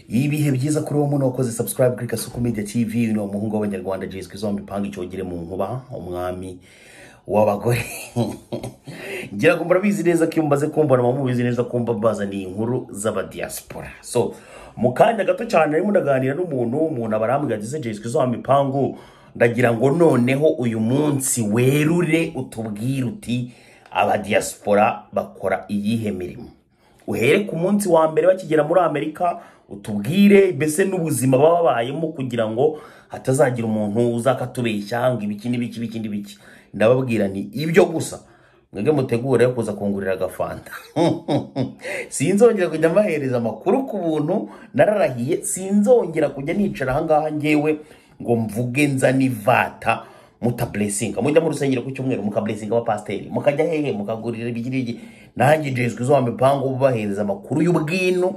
ibihe byiza kuri wowe umuntu wakoze subscribe kuri kasuku media tv ni umuhungu w'abanyarwanda jesus christ wamipanga icyogere mu nkuba umwami w'abagore ngira ngo murabizi neza ko iyo mumaze kumva naba mubizi neza ko mbabaza ni inkuru z'abadiaspora so mu kanya gato cyane arimo ndaganira n'umuntu umuntu aba arambwira ati "Ese jesus christ wamipanga ndagira ngo noneho uyu munsi werure utubwire uti abadiaspora bakora iyihe mirimo uhere ku munsi wa mbere bakigera muri amerika utubwire mbese n'ubuzima baba babayemo kugira ngo hatazagira umuntu uzakatubeshya ngo ibiki n'ibiki ibiki n'ibiki ndababwira ni ibyo gusa mwebwe mutegure kuza kungurira agafanta sinzongera kujya mbahereza amakuru ku buntu nararahiye sinzongera kujya nicara ahangaha ngewe ngo mvuge nzane ivata mutaburesinga mujya mu rusengero ku cyumweru mukaburesinga abapasiteri mukajya hehe mukagurira ibiki n'ibiki nanjye jezwe izo mipango ubahereza amakuru y'ubwino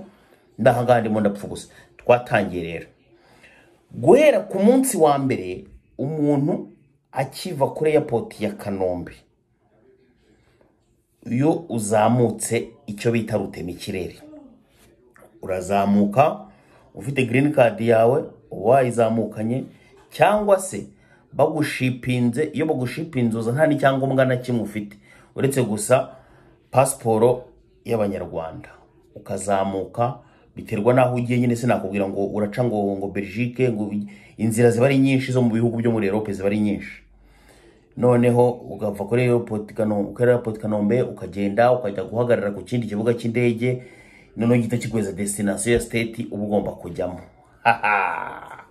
ndahangana ndimo ndapfa gusa twatangiye rero guhera ku munsi wa mbere umuntu akiva kuri airport ya kanombe iyo uzamutse icyo bita rutema ikirere urazamuka ufite green card yawe wayizamukanye cyangwa se bagushipinze iyo bagushipinze uza nta n'icyangombwa na kimwe ufite uretse gusa pasiporo y'abanyarwanda ukazamuka biterwa n'aho ugiye nyine sinakubwira ngo uraca ngo ngo Belgique ngo inzira ziba ari nyinshi zo mu bihugu byo muri Europe ziba ari nyinshi noneho ugava kuri airport Kanombe kuri airport Kanombe ukagenda ukajya guhagarara ku kindi kibuga cy'indege noneho gito kiguheza destination ya state uba ugomba kujyamo Haha!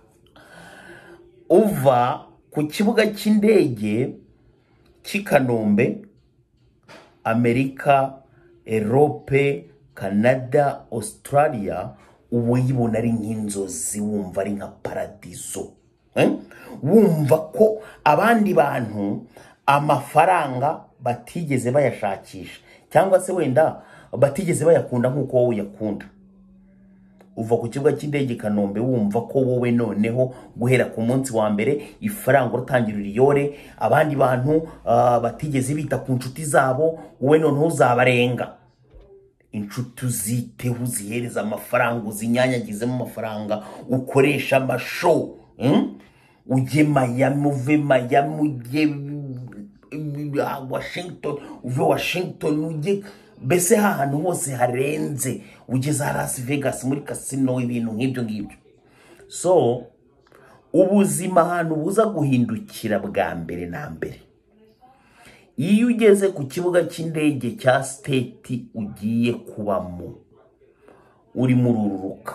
uva ku kibuga cy'indege cy'i Kanombe Amerika Europe canada australia uba uyibona ari nk'inzozi wumva ari nka paradizo Eh? wumva ko abandi bantu amafaranga batigeze bayashakisha cyangwa se wenda batigeze bayakunda nk'uko wowe uyakunda uva ku kibuga cy'indege i kanombe wumva ko wowe noneho guhera ku munsi wa mbere ifaranga uratangira uriyore abandi bantu ah, batigeze bita ku nshuti zabo wowe noneho uzabarenga inshuti uziteho uzihereza amafaranga uzinyanyagizemo amafaranga ukoresha amasho mm? ujye mayami uve mayami ujye uh, washington uve washington ujye mbese hahantu hose harenze ugeze ha las vegas muri kasino ibintu nk'ibyo ngibyo so ubuzima ahantu buza guhindukira bwa mbere na mbere iyo ugeze ku kibuga cy'indege cya siteti ugiye kubamo urimo ururuka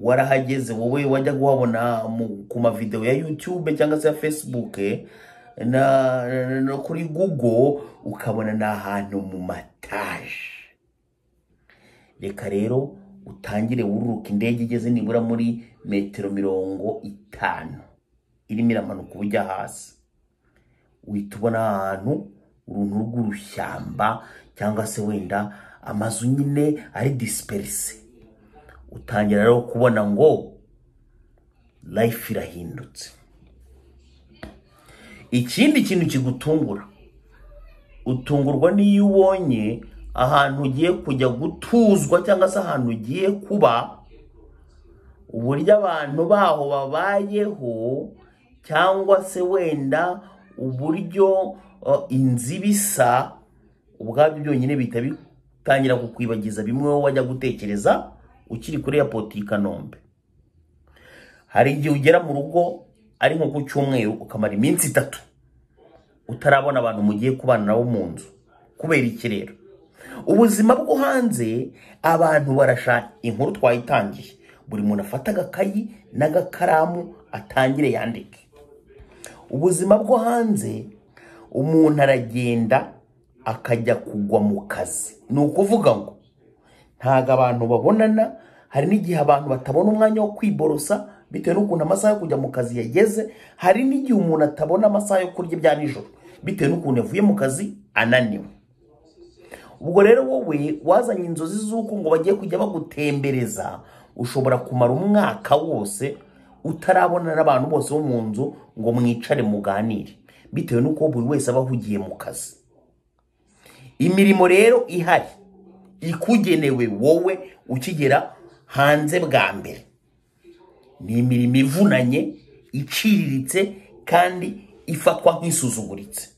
warahageze wowe wajya kuhabona mu- ku mavidewo ya yutube cyangwa se ya fesibuke na, na- no kuri google ukabona ni ahantu mu mataje reka rero utangire wururuka indege igeze nibura muri metero mirongo itanu irimo iramanuka uba ujya hasi uhita ubona ahantu uruntu rw'urushyamba cyangwa se wenda amazu nyine ari disiperise utangira rero kubona ngo life irahindutse ikindi kintu kigutungura utungurwa n'iyo ubonye ahantu ugiye kujya gutuzwa cyangwa se ahantu ugiye kuba uburyo abantu baho babayeho cyangwa se wenda uburyo uh, inzu iba isa ubwabyo byonyine bihita bitangira kukwibagiza bimwe wowe wajya gutekereza ukiri kuri airport i Kanombe hari igihe ugera mu rugo ari nko ku cyumweru ukamara iminsi itatu utarabona abantu mugiye kubana nabo mu nzu kubera iki rero ubuzima bwo hanze abantu barashaka inkuru twayitangiye buri muntu afata agakayi n'agakaramu atangire yandike ubuzima bwo hanze umuntu aragenda akajya kugwa mu kazi ni ukuvuga ngo ntabwo abantu babonana hari n'igihe abantu batabona umwanya wo kwiborosa bitewe n'ukuntu amasaha yo kujya mu kazi yageze hari n'igihe umuntu atabona amasaha yo kurya ibya nijoro bitewe n'ukuntu yavuye mu kazi ananiwe ubwo rero wowe wazanye inzozi z'uko ngo bagiye kujya bagutembereza ushobora kumara umwaka wose utarabona n'abantu bose bo mu nzu ngo mwicare muganire bitewe n'uko buri wese aba ahugiye mu kazi imirimo rero ihari ikugenewe wowe ukigera hanze bwa mbere ni imirimo ivunanye iciriritse kandi ifatwa nk'isuzuguritse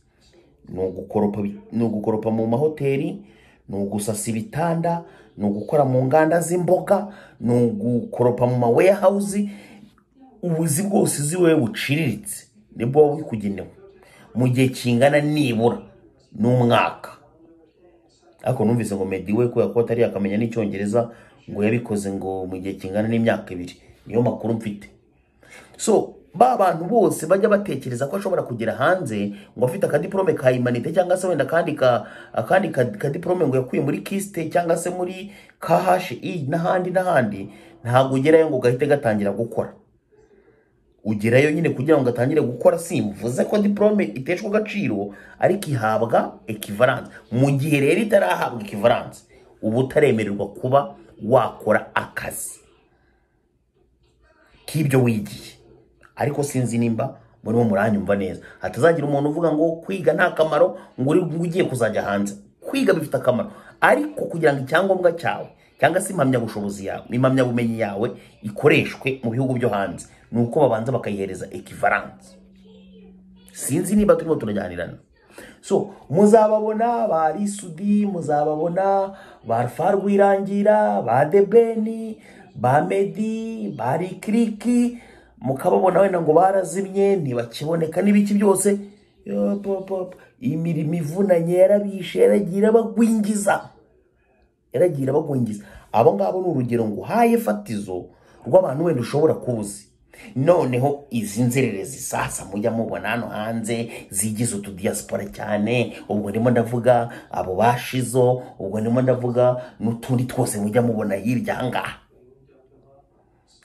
ni ugukoropa bi- ni ugukoropa mu mahoteli ni ugusasa ibitanda ni ugukora mu nganda z'imboga ni ugukoropa mu maweyahawuzi ubuzi bwose uzi wowe buciriritse nibwo wowe bikugenewe mu gihe kingana nibura n'umwaka ariko numvise ngo medi we kubera ko atari yakamenya n'icyongereza ngo yabikoze ngo mu gihe kingana n'imyaka ibiri niyo makuru mfite so ba bantu bose bajya batekereza ko ashobora kugera hanze ngo afite akadiporome ka imanite cyangwa se wenda akandi ka akandi ka- kadiporome ngo yakuye muri kisite cyangwa se muri KHI n'ahandi n'ahandi ntabwo ugerayo ngo gahite gatangira gukora ugerayo nyine kugira ngo atangire gukora simvuze ko diporome iteshwa agaciro ariko ihabwa ekivaranse mu gihe rero itarahabwa ekivaranse uba utaremererwa kuba wakora akazi k'ibyo wigiye ariko sinzi nimba murimo muranyumva neza hatazagira umuntu uvuga ngo kwiga nta kamaro ngo uri ngo ugiye kuzajya hanze kwiga bifite akamaro ariko kugira ngo icyangombwa cyawe cyangwa se impamyabushobozi yawe impamyabumenyi yawe ikoreshwe mu bihugu byo hanze ni uko babanza bakayihereza ekivaranse sinzi niba turimo turajyanirana so muzababona ba risudi muzababona ba rufa rwirangira ba debeni ba medi ba rikiriki mukababona wenda ngo barazimye ntibakiboneka n'ibiki byose Yop, yop, yop. imirimo ivunanye yarabishe yaragiye irabagwingiza yaragiye irabagwingiza abo ngabo ni urugero nguhaye fatizo rw'abantu wenda ushobora kuba uzi noneho izi nzererezi sasa mujya mubona hano hanze zigize utudiyasipora cyane ubwo ndimo ndavuga abo bashizo ubwo ndimo ndavuga n'utundi twose mujya mubona hirya aha ngaha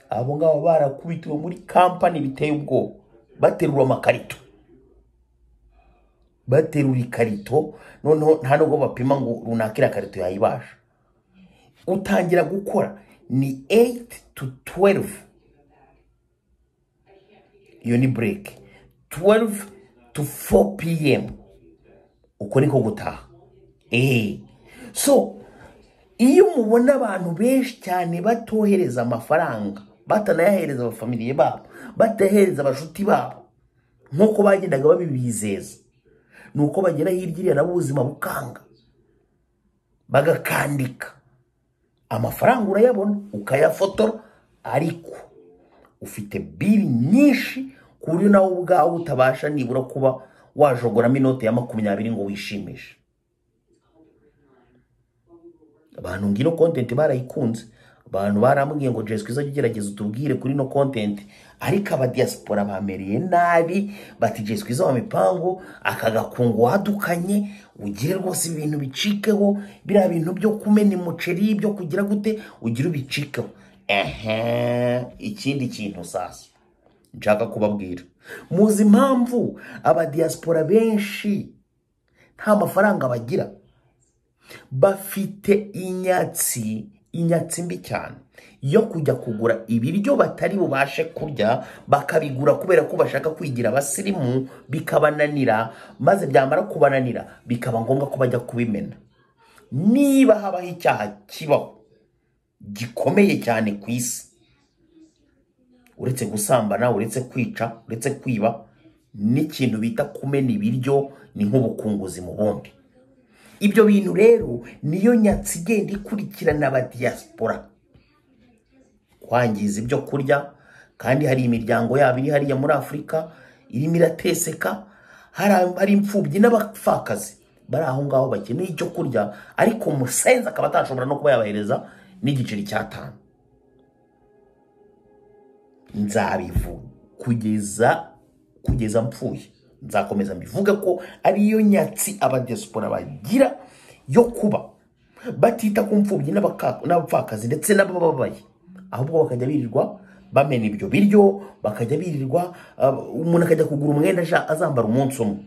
abo ngabo barakubitiwe muri kampani biteye ubwoba baterura amakarito baterura ikarito noneho nta nubwo bapima ngo runaka iriya karito yayibasha utangira gukora ni 8 to 12 iyo ni break 12 to 4 pm uko niko gutaha eh so iyo mubona abantu benshi cyane batohereza amafaranga batanayahereza abafamiliye babo batayahereza abashuti babo nk'uko bagendaga babibizeza ni uko bagera hirya iriya nabo ubuzima bukanga bagakandika amafaranga urayabona ukayafotora ariko ufite biri nyinshi ku buryo nawe ubwawe utabasha nibura kuba wajogoramo inote ya makumyabiri ngo wishimishe abantu ngino kontenti barayikunze abantu barambwiye ngo jesu izajya ugerageza utubwire kuri no kontenti ariko abadiyasipora bamereye nabi bati jesu izo mu mipangu aka gakungu wadukanye ugire rwose ibintu bicikeho biriya bintu byo kumena umuceri byo kugira gute ugire ubicikeho ehe ikindi kintu sasa nshaka kubabwira muzi impamvu abadiyasipora benshi nta mafaranga bagira bafite inyatsi inyatsi mbi cyane yo kujya kugura ibiryo batari bubashe kurya bakabigura kubera ko bashaka kwigira abasirimu bikabananira maze byamara kubananira bikaba ngombwa ko bajya kubimena niba habaho icyaha kibaho gikomeye cyane ku isi uretse gusambana uretse kwica uretse kwiba n'ikintu bita kumena ibiryo ni nk'ubukunguzi mu bundi ibyo bintu rero niyo nyatsi igenda ikurikirana abadiyasipora kwangiza ibyo kurya kandi hari imiryango yabo iri hariya muri afurika irimo irateseka hari hari imfubyi n'abapfakazi bari aho ngaho bakeneye icyo kurya ariko umusenzi akaba atashobora no kuba yabahereza n'igiceri cy'atanu nzabivuga kugeza kugeza mpfuye nzakomeza mbivuga ko ariyo nyatsi abadiyasipora bagira yo kuba batita ku mfubyi n'abaka- n'abapfakazi ndetse n'abababaye ahubwo bakajya birirwa bamena ibyo biryo bakajya birirwa uh, umuntu akajya kugura umwenda aja- azambara umunsi umwe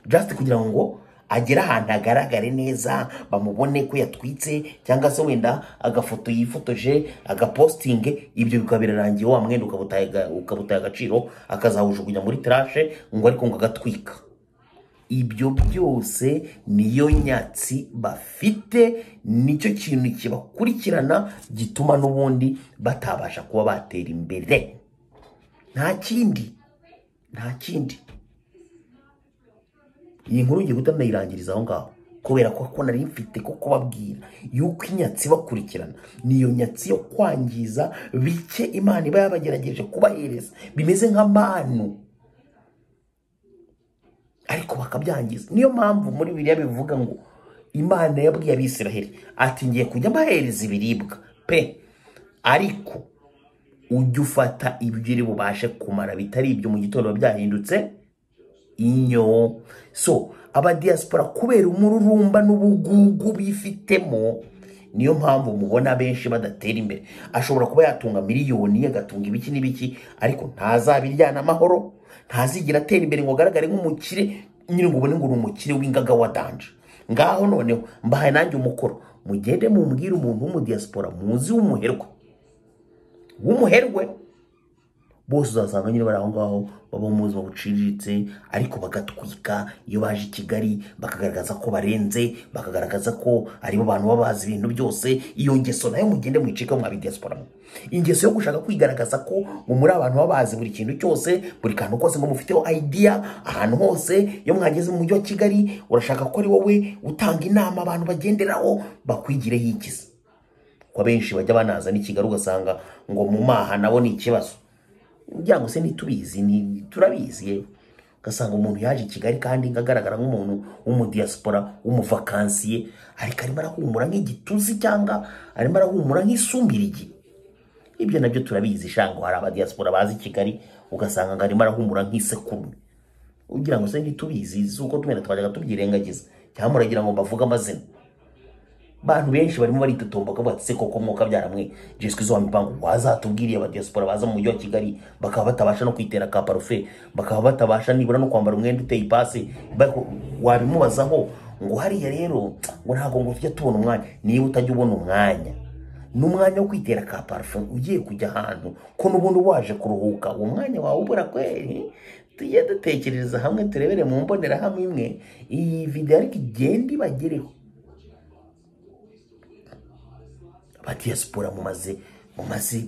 just kugira ngo agere ahantu agaragare neza bamubone ko yatwitse cyangwa se wenda agafoto yifotoje agapostinge ibyo bikaba birarangiye wa mwenda ukaba utaye aga- ukaba utaye agaciro akazahujugunya muri tarashe ngo ariko ngo agatwika ibyo byose niyo nyatsi bafite nicyo kintu kibakurikirana gituma n'ubundi batabasha kuba batera imbere nta kindi nta kindi iyi nkuru ngiye guhita ndayirangiriza aho ngaho kubera ko ko nari mfite ko kubabwira yuko inyatsi bakurikirana niyo nyatsi yo kwangiza bike imana iba yabagerageje kubahereza bimeze nk'amanu ariko bakabyangiza niyo mpamvu muri biriya bivuga ngo imana yabwiye abisiraheli ati ngiye kujya mbahereza ibiribwa pe ariko ujye ufata ibyo uri bubashe kumara bitari ibyo mu gitondo biba byahindutse inyo so abadiyasipora kubera umururumba n'ubugugu bifitemo niyo mpamvu mubona benshi badatera imbere ashobora kuba yatunga miliyoni agatunga ibiki n'ibiki ariko ntazabiryana amahoro ntazigera atera imbere ngo agaragare nk'umukire nyine ngo ubone ngo ni umukire w'ingaga wa danje ngaho noneho mbahaye nanjye umukoro mugende mumbwire umuntu w'umudiyasipora muzi w'umuherwe w'umuherwe bose uzasanga nyine bari aho ngaho baba mu buzima buciriritse ariko bagatwika iyo baje i kigali bakagaragaza ko barenze bakagaragaza ko aribo bantu baba bazi ibintu byose iyo ngeso nayo mugende mwicika mwa diaspora ingeso yo gushaka kwigaragaza ko ngo muri abantu baba bazi buri kintu cyose buri kantu kose ngo mufiteho idea ahantu hose iyo mwageze mu mujyi wa kigali urashaka ko ari wowe utanga inama abantu bagenderaho bakwigireho ikiza ko abenshi bajya banaza n'i kigali ugasanga ngo mu maha nabo ni ikibazo kugira ngo se ntitubizi ni turabizi yewe ugasanga umuntu yaje i kigali kandi agaragara nk'umuntu w'umudiyasipora w'umuvakansiye ariko arimo arahumura nk'igituzi cyangwa arimo arahumura nk'isumbirigi ibyo nabyo turabizi shango hari abadiyasipora bazi i kigali ugasanga ngo arimo arahumura nk'isekurume ugira ngo se ntitubizi z'uko tumena twajyaga tubyirengagiza cyangwa muragira ngo mbavuge amazina bantu benshi barimo baritotomba ko batse koko mwuka byaramwe Jesu Kristo wambipango wazatubwiriye aba diaspora baza mu mujyi wa Kigali bakaba batabasha no kwitera ka parufe bakaba batabasha nibura no kwambara umwenda uteye ipasi Bako- wabimubazaho ngo hariya rero ngo ntabwo ngo tujya tubona umwanya niba utajya ubona umwanya n'umwanya wo kwitera ka parufe ugiye kujya ahantu ko n'ubundi waje kuruhuka uwo mwanya wawe ubura kweri tujye dutekereza hamwe turebere mu mbonerahamwe imwe iyi videwo ariko igenda ibagereho abadiyasipora mumaze mumaze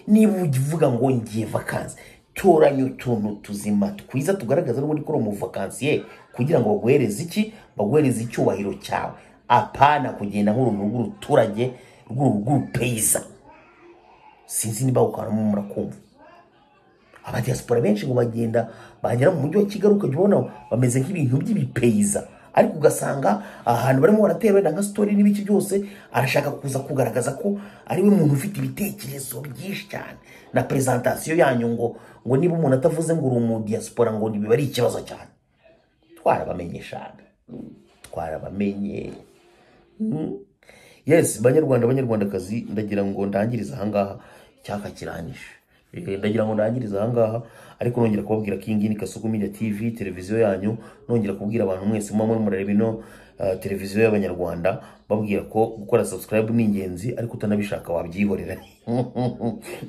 niba uvuga ngo ngiye vakansi toranya utuntu tuzima twiza tugaragaza n'ubundi ko uri umuvakansiye kugira ngo baguhereze iki baguhereze icyubahiro cyawe apana kugenda nk'uruntu rw'uruturage rw'urupeyiza sinzi niba ukanamo murakumva abadiyasipora benshi ngo bagenda bagera mu mujyi wa kigali ukajya ubona bameze nk'ibintu by'ibipeyiza ariko ugasanga ahantu barimo baratera wenda nka sitori n'ibiki byose arashaka kuza kugaragaza ko ari we muntu ufite ibitekerezo byinshi cyane na perezantasiyo yanyu ngo ngo niba umuntu atavuze ngo uri umudiyasipora ngo ntibiba ari ikibazo cyane twarabamenye shana twarabamenye Mm. yes banyarwanda banyarwandakazi ndagira ngo ndangirize ahangaha icyaka kiranyishe Eh, ndagira ngo ndangirize ahangaha ariko nongera kubabwira ko iyi ngiyi ni kasuku media tv televiziyo yanyu nongera kubwira abantu mwese muba muri murareba ino ah, televiziyo y'abanyarwanda babwira ko gukora subscribe ni ingenzi ariko utanabishaka wabyihorera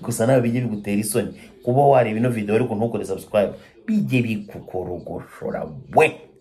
gusa nawe bijye bigutera isoni kuba wareba ino video ariko ntukore subscribe bijye bikukorogorora we